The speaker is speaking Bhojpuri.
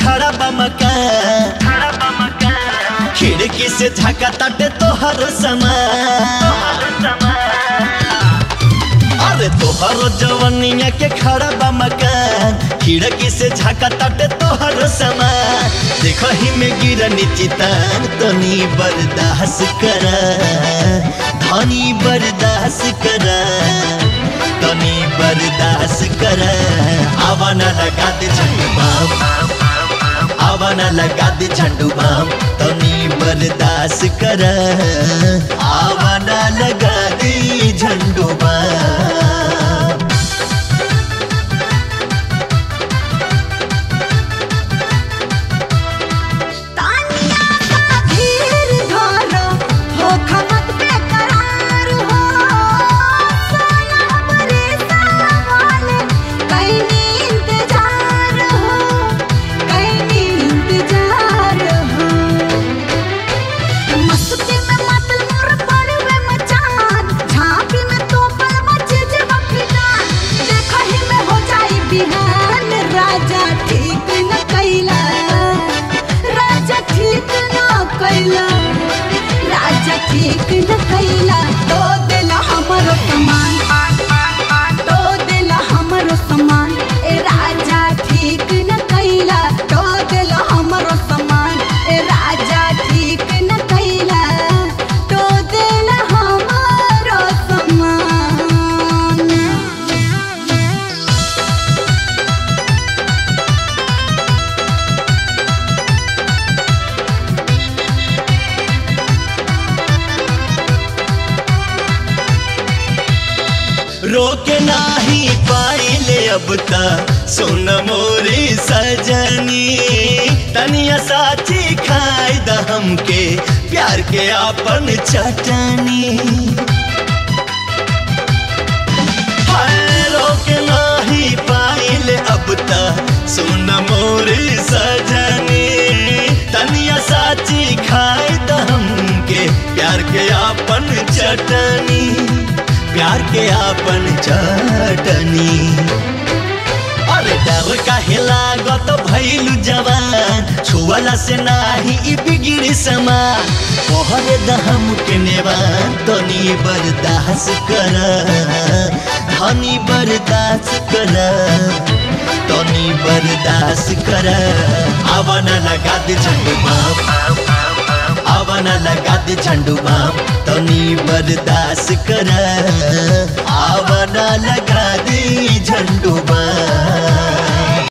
खड़ा बा मकान खिड़की से झाका ताटे तोहर समान अरे तोहर जवनिया के खड़ा बा मकान खिड़की से झाका ताटे तोहर समान देखो ही में गिरनी चितान तनी बर्दाश्त कर धनी बर्दाश्त कर तनी बर्दाश्त कर आवाना लगा दे झंडू बाम आवाना लगा दे झंडू बाम तनी बर्दाश्त कर आवाना लगा दे झंडू बाम तानिया का धीर धरो हो खमत बेकरार हो सोना हमरे सावन कहीं इंतजार हो कहीं इंतजार हो मस्ती में मतल मोर पड़वे मचान झांपी में तो पल मचे जे बखदान देखहि में हो जाई बिहान राजा ठीक न कैला राजा ठीक न कैला राजा ठीक न कैला तो देला हमरो समान तो देला हमरो समान ए राजा ठीक न कैला तो देला हमरो समान ए राजा ठीक न कैला तो देला हमरो समान रोके नाही पाइले अब ता सुन मोरी सजनी तनिया साची खाई द हमके प्यार के आपन चटनी हाय रोके नाही पाइले अब ता सुन मोरी सजनी तनिया साची खाई द हमके प्यार के आपन चटनी प्यार के आपन चटनी अरे डर काहे लागत भइलु जवान छुअला से नाही ई बिगिड़ी समान पहरे दहम के नेवान तनी बर्दाश्त कर धनी बर्दाश्त कर तनी बर्दाश्त कर आवाना लगा दे झंडू बाम आवाना लगा दे झंडू बाम तनी बर्दाश्त कर आवाना लगा दे झंडू बाम